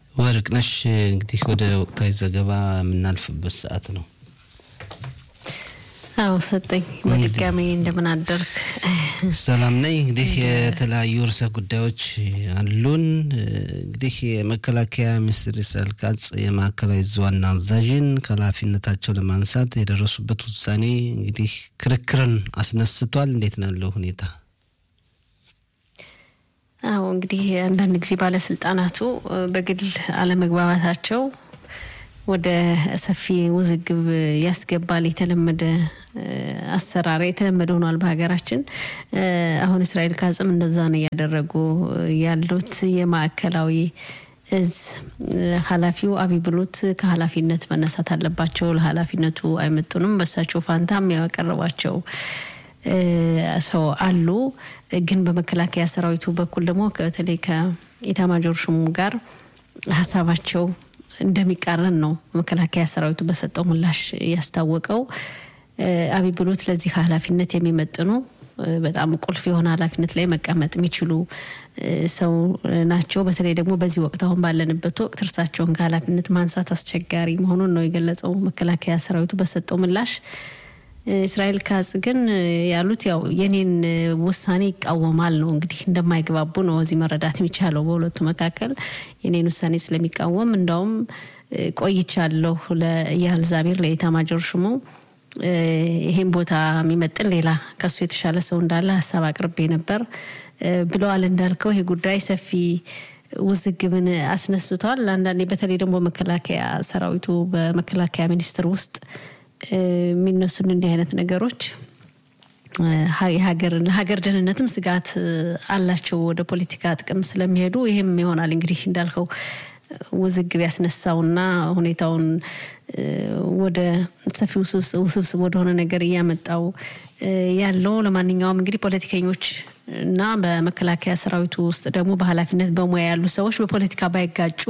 ወርቅነሽ እንግዲህ ወደ ወቅታዊ ዘገባ የምናልፍበት ሰዓት ነው። አዎ ሰጠኝ። በድጋሚ እንደምን አደርክ? ሰላም ነኝ። እንግዲህ የተለያዩ ርዕሰ ጉዳዮች አሉን። እንግዲህ የመከላከያ ሚኒስትር እስራኤል ካጽ የማዕከላዊ ዕዝ ዋና አዛዥን ከኃላፊነታቸው ለማንሳት የደረሱበት ውሳኔ እንግዲህ ክርክርን አስነስቷል። እንዴት ነው ያለው ሁኔታ? አዎ እንግዲህ አንዳንድ ጊዜ ባለስልጣናቱ በግል አለመግባባታቸው ወደ ሰፊ ውዝግብ ያስገባል። የተለመደ አሰራር የተለመደ ሆኗል በሀገራችን። አሁን እስራኤል ካጽም እንደዛ ነው እያደረጉ ያሉት። የማዕከላዊ እዝ ኃላፊው አቢ ብሎት ከኃላፊነት መነሳት አለባቸው፣ ለኃላፊነቱ አይመጡንም፣ በሳቸው ፋንታም ያቀረቧቸው ሰው አሉ። ግን በመከላከያ ሰራዊቱ በኩል ደግሞ በተለይ ከኢታማጆር ሹሙ ጋር ሀሳባቸው እንደሚቃረን ነው መከላከያ ሰራዊቱ በሰጠው ምላሽ ያስታወቀው። አብይ ብሎት ለዚህ ኃላፊነት የሚመጥኑ በጣም ቁልፍ የሆነ ኃላፊነት ላይ መቀመጥ የሚችሉ ሰው ናቸው። በተለይ ደግሞ በዚህ ወቅት አሁን ባለንበት ወቅት እርሳቸውን ከኃላፊነት ማንሳት አስቸጋሪ መሆኑን ነው የገለጸው መከላከያ ሰራዊቱ በሰጠው ምላሽ። እስራኤል ካጽ ግን ያሉት ያው የኔን ውሳኔ ይቃወማል ነው እንግዲህ እንደማይግባቡ ነው እዚህ መረዳት የሚቻለው በሁለቱ መካከል የኔን ውሳኔ ስለሚቃወም እንዳውም ቆይቻለሁ ለኢያል ዛሚር ለኢታማጆር ሹሙ ይሄን ቦታ የሚመጥን ሌላ ከሱ የተሻለ ሰው እንዳለ ሀሳብ አቅርቤ ነበር ብለዋል። እንዳልከው ይሄ ጉዳይ ሰፊ ውዝግብን አስነስቷል። አንዳንዴ በተለይ ደግሞ መከላከያ ሰራዊቱ በመከላከያ ሚኒስቴር ውስጥ የሚነሱን እንዲህ አይነት ነገሮች ለሀገር ደህንነትም ስጋት አላቸው። ወደ ፖለቲካ ጥቅም ስለሚሄዱ ይህም ይሆናል እንግዲህ እንዳልከው ውዝግብ ያስነሳውና ሁኔታውን ወደ ሰፊ ውስብስብ ወደሆነ ነገር እያመጣው ያለው። ለማንኛውም እንግዲህ ፖለቲከኞች እና በመከላከያ ሰራዊቱ ውስጥ ደግሞ በኃላፊነት በሙያ ያሉ ሰዎች በፖለቲካ ባይጋጩ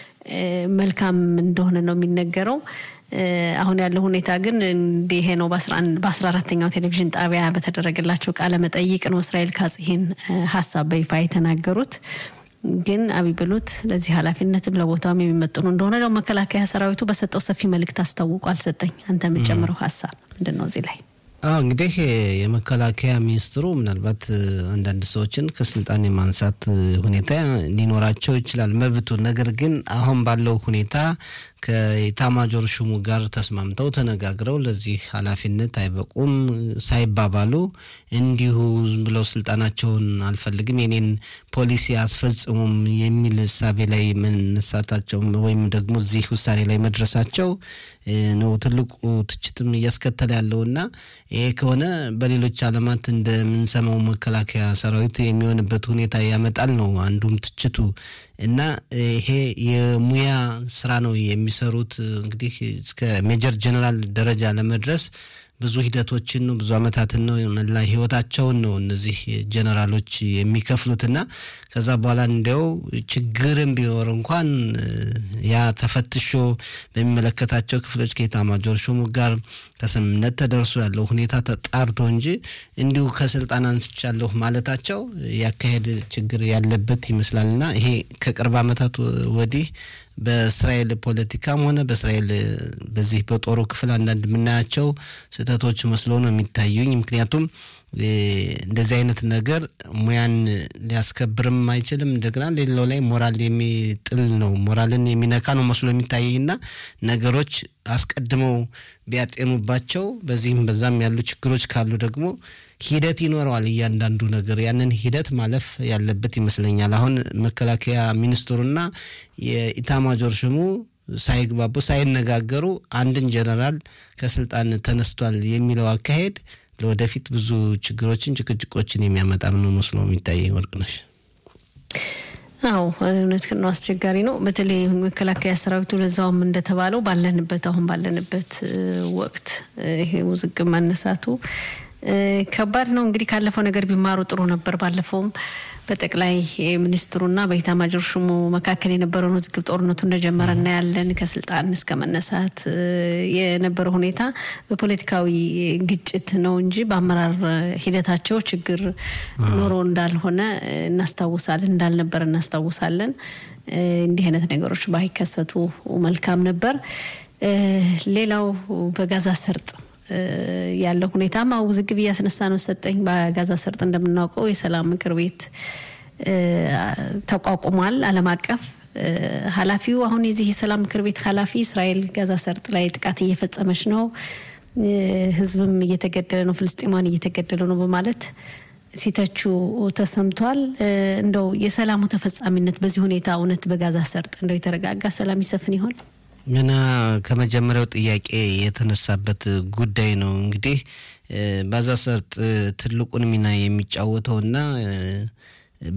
መልካም እንደሆነ ነው የሚነገረው። አሁን ያለው ሁኔታ ግን እንዲህ ነው። በአስራ አራተኛው ቴሌቪዥን ጣቢያ በተደረገላቸው ቃለ መጠይቅ ነው እስራኤል ካጽ ይህን ሀሳብ በይፋ የተናገሩት። ግን አብይ ብሎት ለዚህ ኃላፊነትም ለቦታውም የሚመጥኑ እንደሆነ ደግሞ መከላከያ ሰራዊቱ በሰጠው ሰፊ መልእክት አስታውቋል። ሰጠኝ አንተ የምጨምረው ሀሳብ ምንድን ነው እዚህ ላይ? አዎ እንግዲህ የመከላከያ ሚኒስትሩ ምናልባት አንዳንድ ሰዎችን ከስልጣን የማንሳት ሁኔታ ሊኖራቸው ይችላል መብቱ። ነገር ግን አሁን ባለው ሁኔታ ከኢታማጆር ሹሙ ጋር ተስማምተው ተነጋግረው ለዚህ ኃላፊነት አይበቁም ሳይባባሉ እንዲሁ ብለው ስልጣናቸውን አልፈልግም የኔን ፖሊሲ አስፈጽሙም የሚል እሳቤ ላይ መነሳታቸው ወይም ደግሞ እዚህ ውሳኔ ላይ መድረሳቸው ነው ትልቁ ትችትም እያስከተለ ያለውና ይሄ ከሆነ በሌሎች ዓለማት እንደምንሰማው መከላከያ ሰራዊት የሚሆንበት ሁኔታ ያመጣል ነው አንዱም ትችቱ እና ይሄ የሙያ ስራ ነው የሚሰሩት። እንግዲህ እስከ ሜጀር ጀነራል ደረጃ ለመድረስ ብዙ ሂደቶችን ነው ብዙ አመታትን ነው መላ ህይወታቸውን ነው እነዚህ ጀነራሎች የሚከፍሉትና ከዛ በኋላ እንዲያው ችግርም ቢኖር እንኳን ያ ተፈትሾ በሚመለከታቸው ክፍሎች ከኤታማዦር ሹሙ ጋር ከስምምነት ተደርሶ ያለው ሁኔታ ተጣርቶ እንጂ እንዲሁ ከስልጣን አንስቻለሁ ማለታቸው ያካሄድ ችግር ያለበት ይመስላልና ይሄ ከቅርብ አመታት ወዲህ በእስራኤል ፖለቲካም ሆነ በእስራኤል በዚህ በጦሩ ክፍል አንዳንድ የምናያቸው ስህተቶች መስሎ ነው የሚታዩኝ። ምክንያቱም እንደዚህ አይነት ነገር ሙያን ሊያስከብርም አይችልም። እንደገና ሌላው ላይ ሞራል የሚጥል ነው፣ ሞራልን የሚነካ ነው መስሎ የሚታየኝና ነገሮች አስቀድመው ቢያጤኑባቸው በዚህም በዛም ያሉ ችግሮች ካሉ ደግሞ ሂደት ይኖረዋል። እያንዳንዱ ነገር ያንን ሂደት ማለፍ ያለበት ይመስለኛል። አሁን መከላከያ ሚኒስትሩና የኢታማጆር ሹሙ ሳይግባቡ ሳይነጋገሩ አንድን ጀነራል ከስልጣን ተነስቷል የሚለው አካሄድ ለወደፊት ብዙ ችግሮችን፣ ጭቅጭቆችን የሚያመጣም ነው መስሎ የሚታየኝ። ወርቅነሽ አዎ እውነት ነው፣ አስቸጋሪ ነው። በተለይ መከላከያ ሰራዊቱ ለዛውም እንደተባለው ባለንበት አሁን ባለንበት ወቅት ይሄ ውዝግብ መነሳቱ ከባድ ነው እንግዲህ ካለፈው ነገር ቢማሩ ጥሩ ነበር። ባለፈውም በጠቅላይ ሚኒስትሩና በኢታማጆር ሹሙ መካከል የነበረውን ውዝግብ ጦርነቱ እንደጀመረ እናያለን። ከስልጣን እስከ መነሳት የነበረው ሁኔታ በፖለቲካዊ ግጭት ነው እንጂ በአመራር ሂደታቸው ችግር ኖሮ እንዳልሆነ እናስታውሳለን፣ እንዳልነበር እናስታውሳለን። እንዲህ አይነት ነገሮች ባይከሰቱ መልካም ነበር። ሌላው በጋዛ ሰርጥ ያለው ሁኔታም ውዝግብ እያስነሳ ነው። ሰጠኝ በጋዛ ሰርጥ እንደምናውቀው የሰላም ምክር ቤት ተቋቁሟል። ዓለም አቀፍ ኃላፊው አሁን የዚህ የሰላም ምክር ቤት ኃላፊ እስራኤል ጋዛ ሰርጥ ላይ ጥቃት እየፈጸመች ነው፣ ህዝብም እየተገደለ ነው፣ ፍልስጤማን እየተገደለ ነው በማለት ሲተቹ ተሰምቷል። እንደው የሰላሙ ተፈጻሚነት በዚህ ሁኔታ እውነት በጋዛ ሰርጥ እንደው የተረጋጋ ሰላም ይሰፍን ይሆን? ገና ከመጀመሪያው ጥያቄ የተነሳበት ጉዳይ ነው። እንግዲህ ጋዛ ሰርጥ ትልቁን ሚና የሚጫወተውና